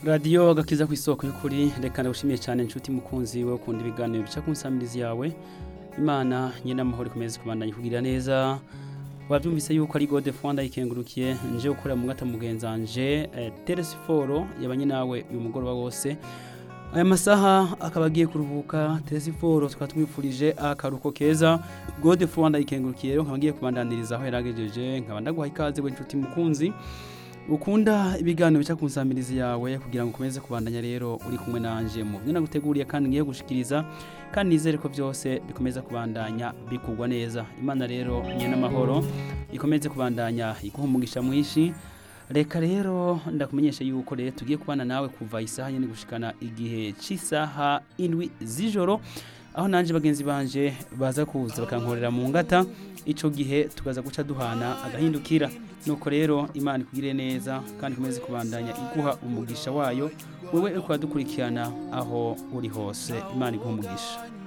radiyo agakiza ku isoko y'ukuri reka ndagushimiye cyane inshuti mukunzi we ukunda ibiganiro bica ku nsamirizi yawe imana nyine amahoro ikomeze kubandanya kugira neza wabyumvise yuko ari gode fwanda yikengurukiye nje gukorera mu gata mugenzanje eh, teresiforo yabanye nawe uyu mugoroba wose aya masaha akaba agiye kuruhuka teresiforo tukaba tumwifurije akaruko keza gode fwanda yikengurukiye rero nkaba ngiye kubandaniriza aho yaragejeje nkaba ndaguha ikaze we inshuti mukunzi ukunda ibiganiro bica ku nsamirizi yawe kugira ngo ukomeze kubandanya rero uri kumwe nanje mu byo naguteguriye kandi ngiye gushikiriza kandi nizere ko byose bikomeza kubandanya bikugwa neza imana rero nye n'amahoro ikomeze kubandanya iguha umugisha mwinshi reka rero ndakumenyesha yuko rero tugiye kubana nawe kuva isaha nyine gushikana igihe cy'isaha indwi z'ijoro aho nanje bagenzi banje baza kuza bakankorera mu ngata ico gihe tukaza guca duhana agahindukira nuko rero imana ikugire neza kandi ikomeze kubandanya iguha umugisha wayo wewe uri kudukurikirana aho uri hose imana iguha umugisha